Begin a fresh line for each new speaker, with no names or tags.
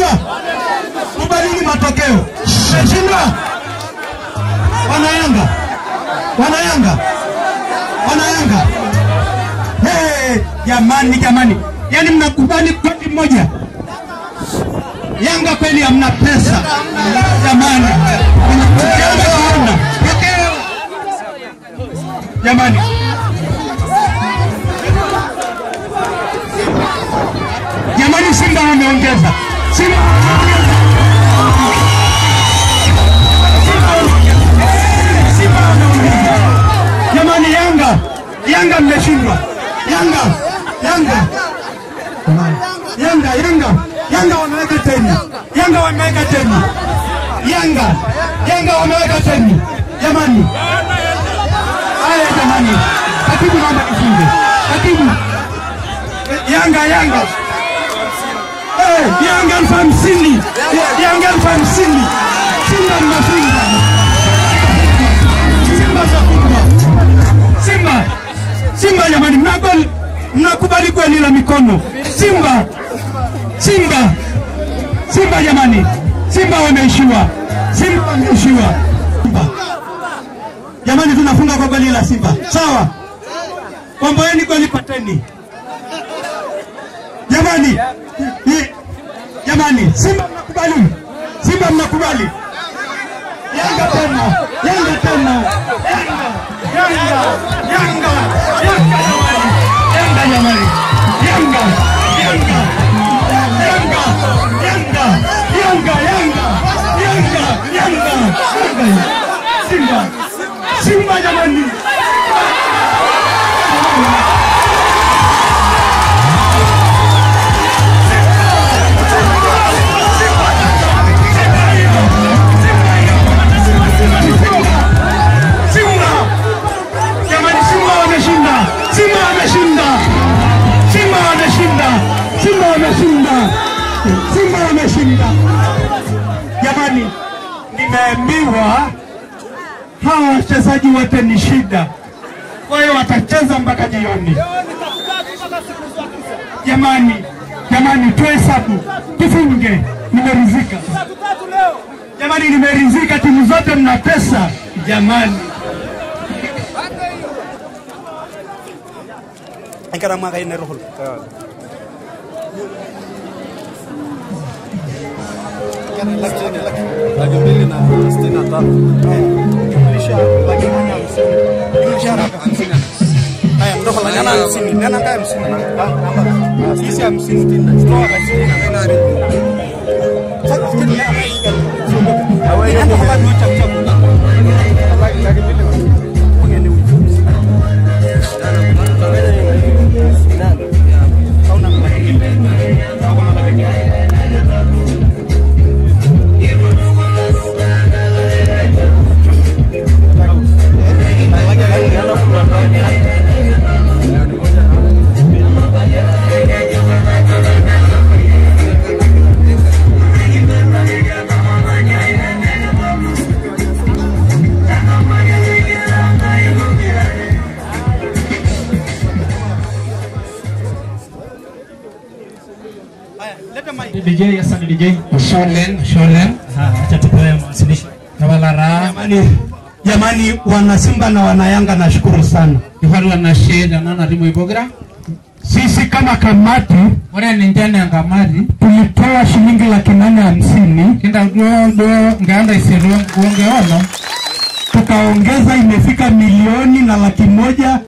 Kubalini matokeo. Mmeshindwa? Wanayanga, wanayanga, wanayanga. Hey, jamani, jamani, yaani mnakubali kodi moja. Yanga kweli hamna pesa jamani, Yanga hamna jamani. Jamani, Simba wameongeza, Simba wameongeza. Simba wameongeza. Jamani, Yanga, Yanga mmeshindwa. Yanga, Yanga, Yanga, Yanga, Yanga wameweka teni. Yanga wameweka teni. Yanga, Yanga wameweka teni. Jamani, haya jamani, katibu naomba nifunge. Katibu, Yanga, Yanga, Eh, Yanga elfu hamsini Yanga elfu hamsini Simba mnafunga Simba mnafunga Simba Simba jamani, mnakubali mnakubali kweli la mikono Simba Simba Simba jamani, Simba wameishiwa, Simba wameishiwa. Simba. Jamani, tunafunga kwa goli la Simba, sawa? Komboeni goli pateni jamani, ni- jamani, Simba mnakubali, Simba mnakubali, Yanga tena, Yanga tena, Yanga, Yanga, Yanga, Yanga jamani, Yanga jamani, Yanga, Yanga, Yanga, Yanga, Yanga, Yanga, Yanga, Yanga, Yanga, Simba, Simba jamani. Simba! Jamani, Simba wameshinda! Simba wameshinda! Simba wameshinda! Simba wameshinda! Simba wameshinda! Jamani, nimeambiwa hawa wachezaji wote ni shida, kwa hiyo watacheza mpaka jioni. Jamani, jamani, tuhesabu, tufunge. Nimerizika jamani, nimerizika. Timu zote mna pesa jamani.
Ankara mwaka ine rohol.
laki mbili na sitini na tano jumlisha laki moja hamsini jumlisha haraka hamsini
Haya, mtoka la nyana hamsini. Nena kaya hamsini.
hizi hamsini toa hamsini na nane
Sasa fikiri ya.
Nenda kwa watu wacha kuchagu. Laki- laki mbili na- Hauna laki mbili. Hakuna laki mbili.
DJ, asante DJ.
Sholen, Sholen,
Acha tupewe mawasilisho.
Kawalara,
Jamani, jamani, wana Simba na wana Yanga, nashukuru sana.
Ifaru Anasheda, Nana Rimo Ibogra,
Sisi kama kamati
Ore Nintendo Ngamari,
tulitoa shilingi laki nane hamsini
Kinda Duo Duo Nganda Isiru Uonge Ono,
tukaongeza, imefika milioni na laki moja